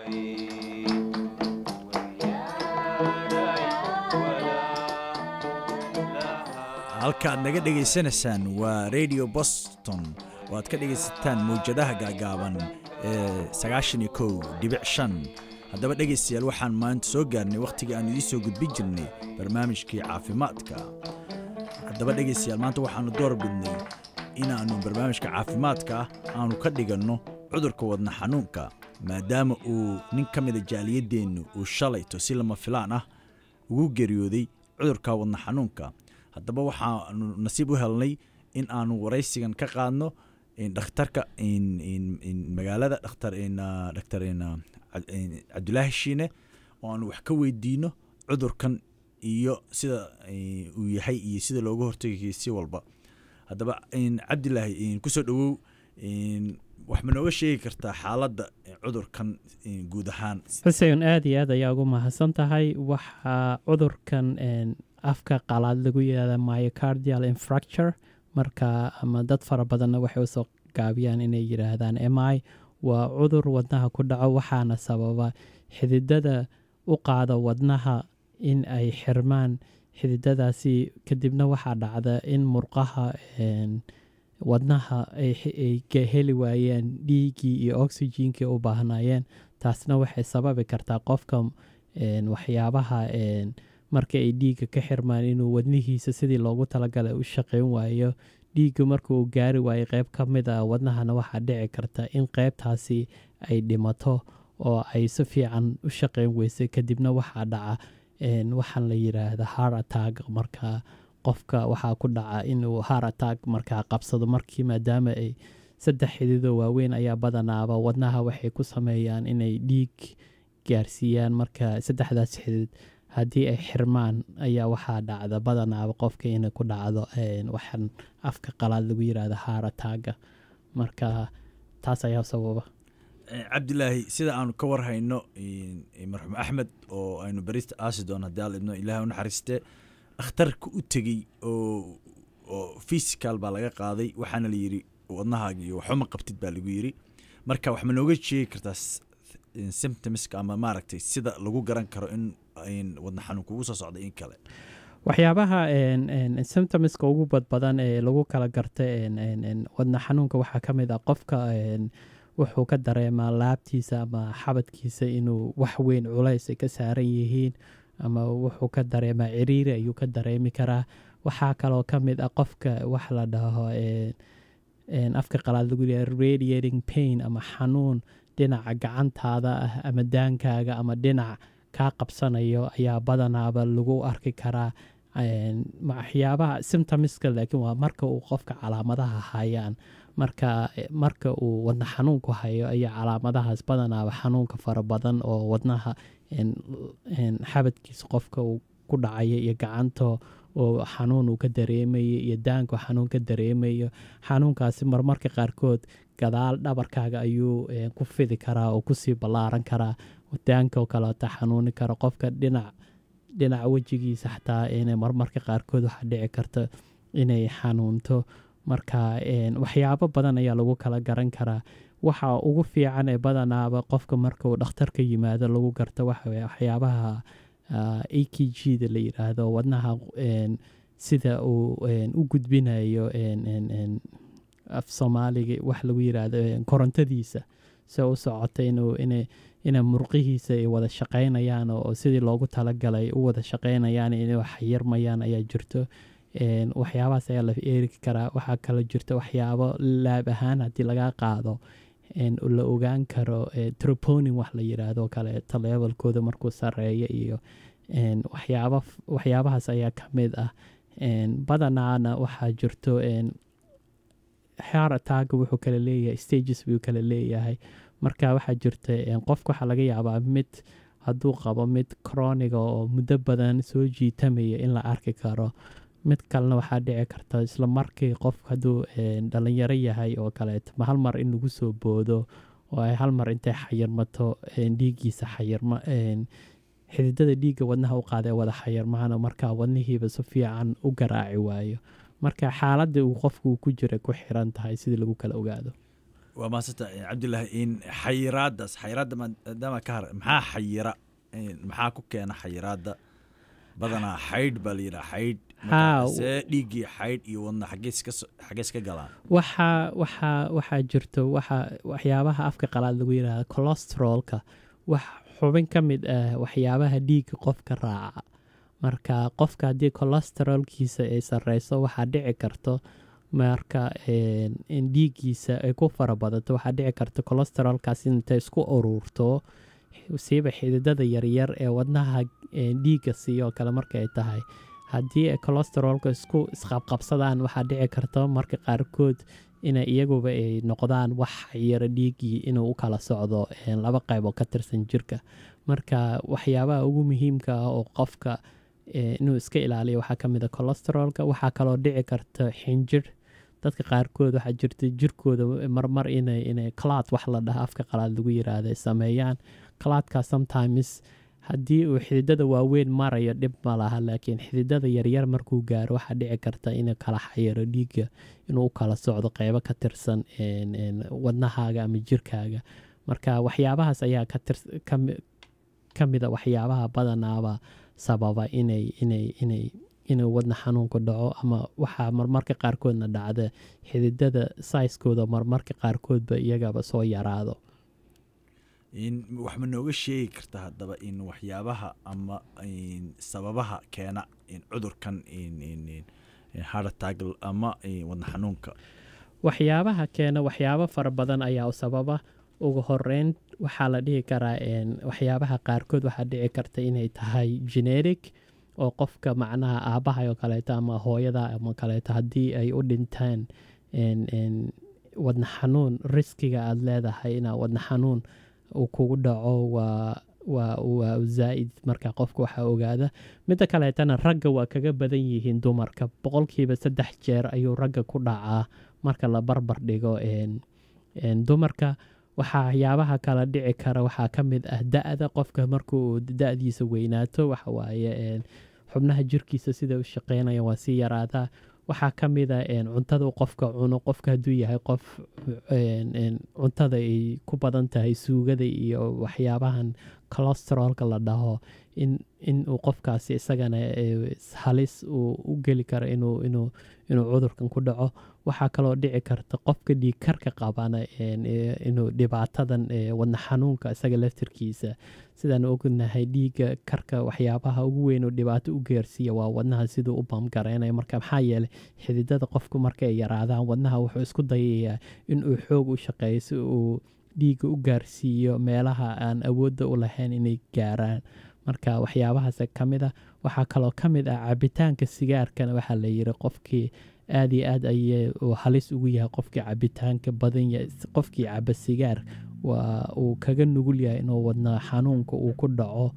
halkaad naga dhegaysanaysaan waa radio boston oo aad ka dhegaysataan mawjadaha gaagaaban ee sagaashan iyo kow dhibic shan haddaba dhegaystayaal waxaan maanta soo gaarnay wakhtigii aan idiin soo gudbin jirnay barnaamijkii caafimaadka haddaba dhegaystayaal maanta waxaannu door bidnay inaannu barnaamijka caafimaadka aanu ka dhiganno cudurka wadna xanuunka maadaama uu nin ka mida jaaliyadeennu uu shalayto si lama filaan ah ugu geeriyooday cudurka wadna xanuunka haddaba waxaanu nasiib u helnay in aanu waraysigan ka qaadno dhakhtarka magaalada dhaktar dhaktar cabdulaahi shiine oo aanu wax ka weydiino cudurkan iyo sida uu yahay iyo sida looga hortagay si walba haddaba cabdilaahi kusoo dhowow wax ma nooga sheegi kartaa xaaladda cudurkan guud ahaan xuseen aad iyo aad ayaa ugu mahadsan tahay waxaa cudurkan afka qalaad lagu yihahda myocardial infracture marka ama dad fara badanna waxay usoo gaabiyaan inay yidhaahdaan m i waa cudur wadnaha ku dhaco waxaana sababa xididada u qaada wadnaha in ay xirmaan xididadaasi kadibna waxaa dhacda in murqaha wadnaha ay heli waayeen dhiiggii iyo oxygenkii u baahnayeen taasna waxay sababi kartaa qofka waxyaabaha marka ay dhiigga ka xirmaan inuu wadnihiisa sidii loogu talagalay u shaqeyn waayo dhiigga marka uu gaari waayo qeyb ka mid a wadnahana waxaa dhici karta in qeybtaasi ay dhimato oo ay si fiican u shaqeyn weysay kadibna waxaa dhaca waxaan la yiraahda har atag marka qofka waxaa ku dhaca inuu har atag markaa qabsado markii maadaama ay saddex xididoo waaweyn ayaa badanaaba wadnaha waxay ku sameeyaan inay dhiig gaarsiiyaan marka saddexdaas xidid haddii ay xirmaan ayaa waxaa dhacda badanaaba qofka inay ku dhacdo waxaan afka qalaad lagu yirahda haarataga marka taas ayaa sababa cabdilaahi sida aanu ka warhayno marxuum axmed oo aynu barista aasi doon haddii al idno ilaah u naxariiste dhakhtarka u tegey oo oo fysical baa laga qaaday waxaana la yidhi wadnahaagi iyo waxuma qabtid baa lagu yidhi marka wax ma nooga sheegi kartaa symptomska ama maaragtay sida lagu garan karo in wadna xanuun kugu soo socda in kale waxyaabaha symptomska ugu badbadan ee lagu kala garta wadna xanuunka waxaa ka mid ah qofka wuxuu ka dareemaa laabtiisa ama xabadkiisa inuu wax weyn culays ay ka saaran yihiin ama wuxuu ka dareemaa ciriiri ayuu ka dareemi karaa waxaa kaloo ka mid ah qofka wax la dhaho afka qalaad lagu yaha radiating pain ama xanuun dhinaca gacantaada ah ama daankaaga ama dhinac kaa qabsanayo ayaa badanaaba lagu arki karaa waxyaabaha symptomiska laakiin waa marka uu qofka calaamadaha hayaan marka marka uu wadna xanuunku hayo ayaa calaamadahaas badanaaba xanuunka fara badan oo wadnaha xabadkiisa qofka uu ku dhacaya iyo gacanta oo xanuun uu ka dareemayo iyo daanka xanuun ka dareemayo xanuunkaasi marmarka qaarkood gadaal dhabarkaaga ayuu ku fidi karaa oo kusii ballaaran karaa daanka kaleeta xanuuni kara qofka dhinac dhinaca wejigiisa xataa inay marmarka qaarkood waxaa dhici karta inay xanuunto marka waxyaabo badan ayaa lagu kala garan karaa waxa ugu fiican ee badanaaba qofka marka uu dhakhtarka yimaado lagu garto waxyaabaha a k g da la yiraahdo wadnaha sida uu u gudbinayo af soomaaliga wax lagu yiraahdo korontadiisa se u socota inuu ina murqihiisa ay wada shaqaynayaan oo sidii loogu talagalay u wada shaqaynayaan inay xayirmayaan ayaa jirto waxyaabahaas ayaa la eeri karaa waxaa kaloo jirta waxyaabo laab ahaan haddii laga qaado la ogaan karo troponin wax la yiraahdo kaleeto levelkooda markuu sareeyo iyo waxyaabahaas ayaa ka mid ah badanaana waxaa jirto harataaga wuxuu kala leeyahay stages buu kala leeyahay marka waxaa jirta qofka waxaa laga yaabaa mid hadduu qabo mid croniga oo muddo badan soo jiitamaya in la arki karo mid kalena waxaa dhici karta isla markii qof hadduu dhalinyaro yahay oo kaleeto ma hal mar in lagu soo boodo oo ay hal mar intay xayirmato dhiiggiisa xayirma xididada dhiigga wadnaha u qaada wada xayirmaana markaa wadnihiiba si fiican u garaaci waayo marka xaaladda uu qofku ku jira ku xiran tahay sidii lagu kala ogaado waa maasanta cabdilaahi in xayiraadaas xayiraadda maadaama ka har maxaa xayira maxaa ku keena xayiraadda badanaa xaydh baa la yidhaha xaydh see dhiiggii xaydh iyo wadna xagees ka galaan waxaa waxaa waxaa jirto waxa waxyaabaha afka qalaad lagu yidhahda colostrolka wax xubin ka mid ah waxyaabaha dhiigga qofka raaca marka qofka haddii colostrolkiisa ay sarreyso waxaa dhici karto marka in dhiiggiisa ay ku fara badato waxaa dhici karta colostrolkaas intay isku uruurto siiba xididada yaryar ee wadnaha dhiigga siiyoo kale markaay tahay haddii ay colostrolka isku isqabqabsadaan waxaa dhici karta marka qaarkood ina iyaguba ay noqdaan wax xayiro dhiiggii inuu u kala socdo laba qayb oo ka tirsan jirka marka waxyaabaha ugu muhiimka ah oo qofka inuu iska ilaaliyo waxaa ka mid a colostrolka waxaa kaloo dhici karta xinjir dadka qaarkood waxaa jirta jirkooda marmar inay inay cloud wax la dhaha afka qalaad lagu yiraahda sameeyaan cloudka sometimes haddii uu xididada waaweyn marayo dhib ma laha laakiin xididada yaryar markuu gaaro waxaa dhici karta inuu kala xayiro dhiigga inuu u kala socdo qeybo ka tirsan wadnahaaga ama jirkaaga marka waxyaabahaas ayaa ka mida waxyaabaha badanaaba sababa inay inay inay inuu wadna xanuunku dhaco ama waxaa marmarka qaarkoodna dhacda xididada saiskooda marmarka qaarkoodba iyagaba soo yaraado wax ma nooga sheegi karta haddaba in waxyaabaha ama sababaha keena cudurkan hartag ama wadna xanuunka waxyaabaha keena waxyaabo fara badan ayaa u sababa ugu horeyn waxaa la dhihi karaa waxyaabaha qaarkood waxaa dhici karta inay tahay genetic oo qofka macnaha aabaha oo kaleeto ama hooyada ama kaleeto haddii ay u dhintaan wadna xanuun riskiga aada leedahay inaa wadna xanuun uu kugu dhaco waa waa waa zaa'id marka qofka waxaa ogaada midda kaleetana ragga waa kaga badan yihiin dumarka boqolkiiba saddex jeer ayuu ragga ku dhacaa marka la barbar dhigo dumarka waxayaabaha kala dhici kara waxaa ka mid ah da-da qofka markuu da-diisa weynaato waxawaaye xubnaha jirkiisa sida u shaqeynaya waa sii yaraadaa waxaa ka mid a cuntada qofka cuno qofka hadduu yahay qof cuntada ay ku badan tahay suugada iyo waxyaabahan colostrolka la dhaho in uu qofkaasi isagana halis uu u geli karo inuu inuu cudurkan ku dhaco waxaa kaloo dhici karta qofka dhiigkarka qabana inuu dhibaatadan wadna xanuunka isaga laftirkiisa sidaan ognahay dhiigga karka waxyaabaha ugu weyn oo dhibaato u geersiiya waa wadnaha siduu u bamgareynaya marka maxaa yeeley xididada qofku markay yaraadaan wadnaha wuxuu isku dayayaa inuu xoog u shaqeeyo si uu dhiigga u gaarsiiyo meelaha aan awoodda u lahayn inay gaaraan marka waxyaabahaas ka mid a waxaa kaloo ka mid ah cabitaanka sigaarkana waxaa la yiri qofkii aada iyo aad ay halis ugu yahay qofkii cabitaanka badan yahay qofkii caba sigaar waa uu kaga nugul yahay inuu wadna xanuunka uu ku dhaco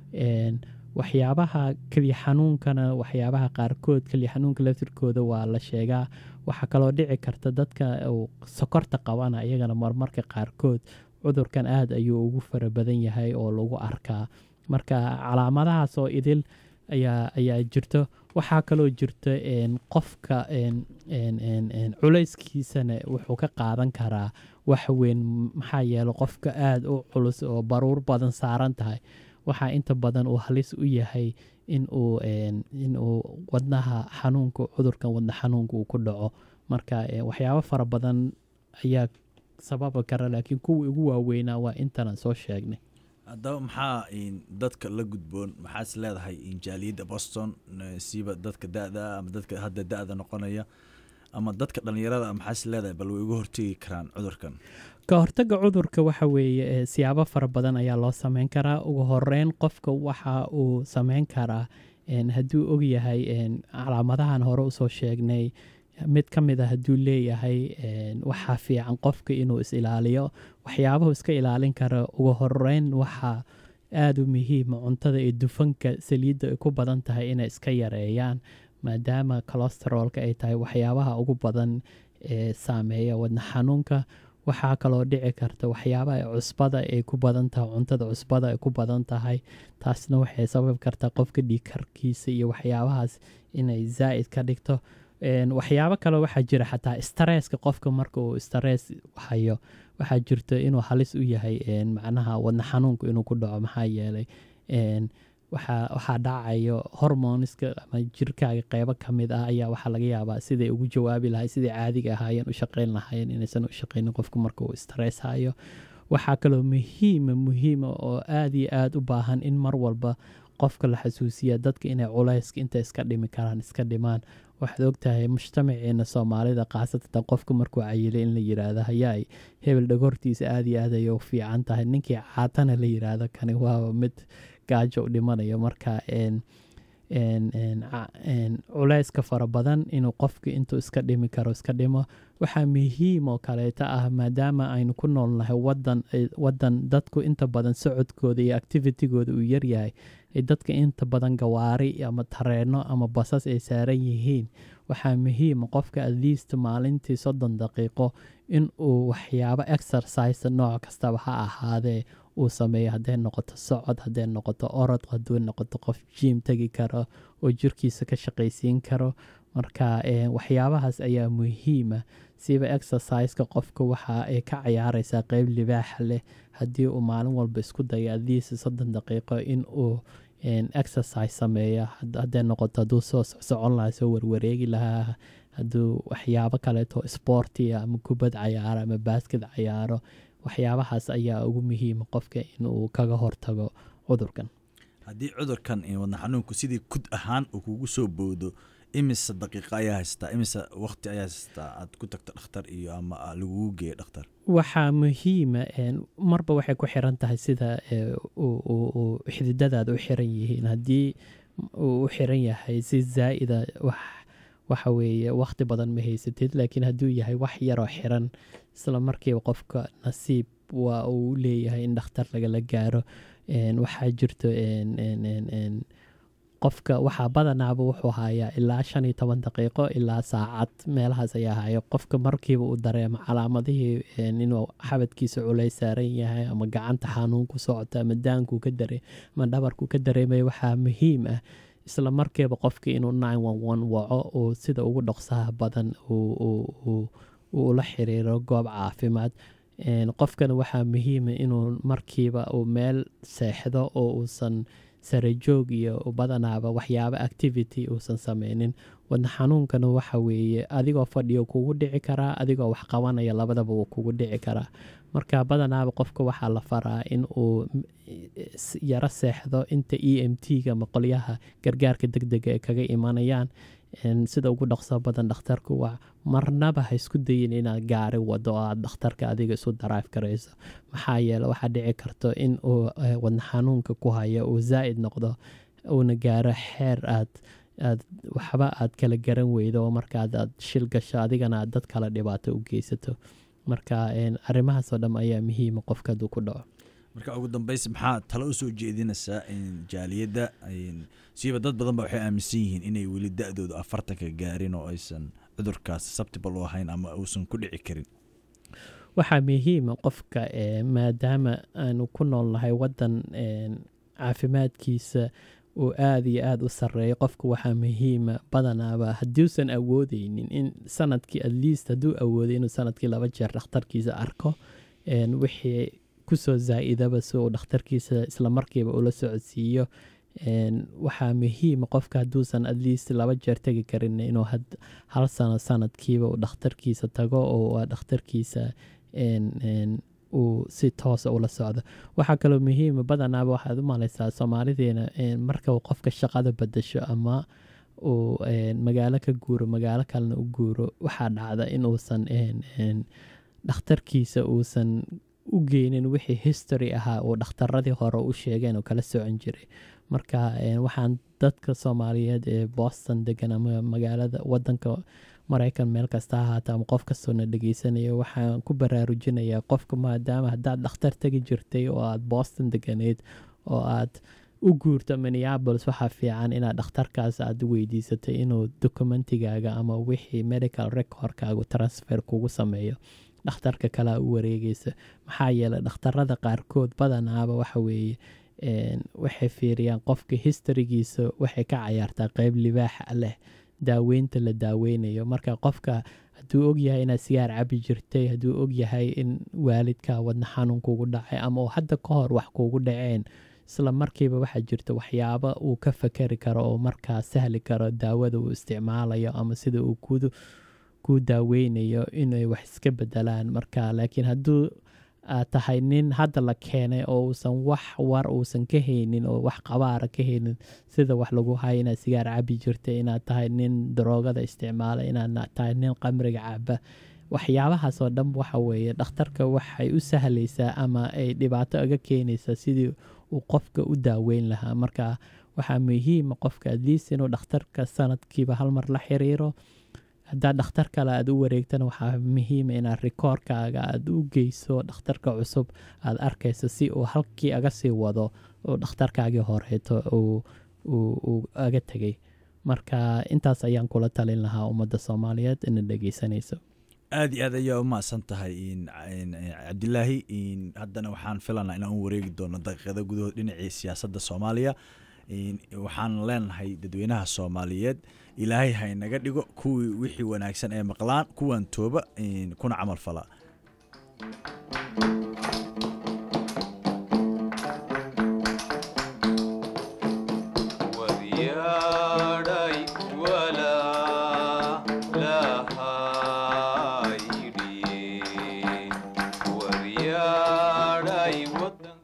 waxyaabaha keliya xanuunkana waxyaabaha qaarkood keliya xanuunka laftirkooda waa la sheegaa waxaa kaloo dhici karta dadka sokorta qabana iyagana marmarka qaarkood cudurkan aada ayuu ugu fara badan yahay oo lagu arkaa marka calaamadahaas oo idil ayaa ayaa jirto waxaa kaloo jirta qofka culayskiisana wuxuu ka qaadan karaa wax weyn maxaa yeele qofka aada u culus oo baruur badan saaran tahay waxaa inta badan uu halis u yahay inuu inuu wadnaha xanuunka cudurkan wadna xanuunka uu ku dhaco marka waxyaabo fara badan ayaa sababi kara laakiin kuwii ugu waaweynaa waa intanan soo sheegnay haddaba maxaa dadka la gudboon maxaas leedahay jaaliyadda boston siiba dadka da-da ama dadka hadda da-da noqonaya ama dadka dhallinyarada maxaas leedahay bal way uga hortegi karaan cudurkan ka hortaga cudurka waxa weeye siyaabo fara badan ayaa loo sameyn karaa ugu horeyn qofka waxa uu sameyn karaa hadduu ogyahay calaamadahan hore usoo sheegnay mid ka mid a hadduu leeyahay waxaa fiican qofka inuu is ilaaliyo waxyaabahu iska ilaalin kara ugu horeyn waxaa aada u muhiima cuntada iyo dufanka saliidda ay ku badan tahay inay iska yareeyaan maadaama colosterolka ay tahay waxyaabaha ugu badan ee saameeya wadna xanuunka waxaa kaloo dhici karta waxyaabaha cusbada ay ku badan tahay cuntada cusbada ay ku badan tahay taasna waxay sababi kartaa qofka dhiigkarkiisa iyo waxyaabahaas inay zaa'id ka dhigto Een, waxyaabo kale waxaa jira xataa stresska qofka marka uu stress hayo waxaa jirto inuu halis u yahay een, macnaha wadna xanuunku inuu ku dhaco maxaa yeelay een, waxaa waxaa dhacayo hormoniska ama jirkaaga qeybo ka mid ah ayaa waxaa laga yaabaa siday ugu jawaabi lahay siday caadiga ahaayeen u shaqeyn lahaayeen inaysan u shaqeynin qofku marka uu stress hayo waxaa kaloo muhiima muhiima oo aad iyo aad u baahan in mar walba qofka la xasuusiya dadka inay culayska inta iska dhimi karaan iska dhimaan waxaad ogtahay mujtamaceena soomaalida khaasatan qofka markuu cayilay in la yiraahdo hayaay hebel dhagortiisa aad iyo aad ayay u fiican tahay ninkii caatana la yiraahdo kani waaba mid gaajo u dhimanayo marka een een een ca- een culayska fara badan inuu qofka intuu iska dhimi karo iska dhimo waxaa muhiim oo kaleeta ah maadaama aynu ku noolnahay wadan ay- wadan dadku inta badan socodkooda iyo activitigooda uu yaryahay ay dadka inta badan gawaari ama tareeno ama basas ay saaran yihiin waxaa muhiima qofka at least maalintii soddon daqiiqo in uu waxyaabo exercise nooc kastaba ha ahaadee uu sameeyo hadday noqoto socod hadday noqoto orod hadduu noqoto qof jiim tegi karo oo jirkiisa ka shaqaysiin karo marka eh, waxyaabahaas ayaa muhiima siba exerciseka qofka waxa ay ka cayaareysaa qeyb libaaxa leh haddii uu maalin walba isku dayo adiisa soddon daqiiqo in uu een, exercise sameeya had- hadday noqoto hadduu soo soc- socon lahaa soo warwareegi lahaa hadduu waxyaabo kaleeto sportia ama kubad cayaaro ama baasked cayaaro waxyaabahaas ayaa ugu muhiima qofka inuu kaga hortago cudurkan haddii cudurkan iyo wadna xanuunku sidii kud ahaan uu kugu soo boodo imise daqiiqa ayaa haystaa imise waqti ayaa haystaa aad ku tagto dhakhtar iyo ama aa lagugu geeyo dhakhtar waxaa muhiima een, marba waxay ku xiran tahay sida ee, uu- uu- uu xididadaada u xiran yihiin haddii uu u xiran yahay si zaa'ida wax waxa weeye waqti badan ma haysatid laakiin hadduu yahay wax yaroo xiran isla markiiba qofka nasiib waa uu leeyahay in dhakhtar lagala gaaro Een, waxaa jirto een, een, een, een, qofka waxaa badanaaba wuxuu hayaa ilaa shan iyo toban daqiiqo ilaa saacad meelahaas ayaa haya qofka markiiba uu dareemo calaamadihii een, inuu xabadkiisa culays saaran yahay ama gacanta xanuun ku socota ama daankuu ka dare ama dhabarku ka dareemaya waxaa muhiim ah isla markiiba qofka inuu waco uu sida ugu dhaqsaha badan uu- uu- uu- uu ula xiriiro goob caafimaad Een, qofkana waxaa muhiima inuu markiiba uu meel seexdo oo uusan sarajoog iyo badanaaba waxyaabo activity uusan sameynin wadna xanuunkana waxa weeye adigoo fadhiyo kugu dhici karaa adigoo wax qabanaya labadaba wuu kugu dhici karaa marka badanaaba qofka waxaa la faraa in uu m- s- yaro seexdo inta e m t-ga ama qolyaha gargaarka degdega ay kaga imanayaan Een, sida ugu dhaqso badan dhakhtarku waa marnaba ha isku dayin inaad gaari wado oo aad dhakhtarka adiga isu daraif karayso maxaa yeele waxaa dhici karto in uu eh, wadna xanuunka ku hayo uu zaa'id noqdo uuna gaaro xeer aad aad waxba aad kala garan weydo oo markaad aad shil gasho adigana aad dad kale dhibaato u geysato marka een, arrimahaasoo dham ayaa muhiima qofka hadduu ku dhaco marka ugu dambeys maxaa talo usoo jeedinaysaa in jaaliyadda in- siiba dad badan ba waxay aaminsan yihiin inay weli da-dooda afartanka gaarin oo aysan cudurkaas susceptible u ahayn ama uusan ku dhici karin waxaa muhiima qofka eh, maadaama aanu ku noolnahay wadan een, caafimaadkiisa uu aada iyo aada u sareeyo qofka waxaa muhiima badanaaba haddiusan awoodeynin in sanadkii at least hadduu awooday inuu sanadkii laba jeer dhakhtarkiisa arko een, wixii kusoo zaa'idaba si uu dhakhtarkiisa isla markiiba ula socodsiiyo Een, waxaa muhiima qofka hadduusan at least laba jeer tegi karin inuu had- hal sano sanadkiiba uu dhakhtarkiisa tago oo aa dhakhtarkiisa een, een, uu si toosa ula socdo waxaa kaloo muhiima badanaaba waxaad u malaysaa soomaalideena een, marka uu qofka shaqada bedasho ama uu een, magaalo ka guuro magaalo kalena u guuro waxaa dhacda inuusan een, een, dhakhtarkiisa uusan u geynin wixii history ahaa uu dhakhtaradii hore u sheegeen oo kala socon jiray marka een, waxaan dadka soomaaliyeed ee boston degan ama magaalada wadanka maraykan meel kasta ha ahaata ama qof kastoona dhegeysanaya waxaan ku baraarujinayaa qofka maadaama haddaad dhakhtar tegi jirtay oo aad boston deganeyd oo aad u guurto minneapolis waxaa fiican inaad dhakhtarkaas aad weydiisatay inuu dokumentigaaga ama wixii medical recordkaagu transfer kugu sameeyo dhakhtarka kalea u wareegeysa maxaa yeelay dhakhtarada qaarkood badanaaba waxa weeye een, waxay fiiriyaan qofka historygiisa waxay ka cayaartaa qeyb libaaxa leh daaweynta la daaweynayo marka qofka hadduu ogyahay inaad sigaar cabi jirtay hadduu ogyahay in waalidka wadna xanuun kugu dhacay ama uu hadda ka hor wax kugu dhaceen isla markiiba waxaa jirta waxyaaba uu ka fakeri karo oo markaa sahli karo daawada uu isticmaalayo ama sida uu ku daaweynayo inay wax iska bedelaan marka laakiin hadduu aad tahay nin hadda la keenay oo uusan wax war uusan ka haynin oo wax qabaara ka haynin sida wax lagu hayo inaad sigaar cabi jirta inaad tahay nin daroogada isticmaala inaad tahay nin qamriga caba waxyaabahaas oo dhan waxa weeye dhakhtarka waxay u sahlaysaa ama ay dhibaato aga keenaysaa sidii uu qofka u daaweyn lahaa marka waxaa muhiima qofka adliis inuu dhakhtarka sanadkiiba hal mar la xiriiro haddaad dhakhtar kale aad u wareegtana waxaa muhiima inaad rikoorkaaga aad u geyso dhakhtarka cusub aad arkayso si uu halkii aga sii wado oo dhakhtarkaagii horeeto uu aga tegay marka intaas ayaan kula talin lahaa ummadda soomaaliyeed ina dhegeysanayso aad iyo aad ayaa u mahadsan tahay cabdilaahi haddana waxaan filanaa inaan u wareegi doono daqiiqada gudahood dhinacii siyaasadda soomaaliya waxaan leenahay dadweynaha soomaaliyeed ilaahay haynaga dhigo kuwii wixii wanaagsan ee maqlaan kuwan tooba kuna camal fala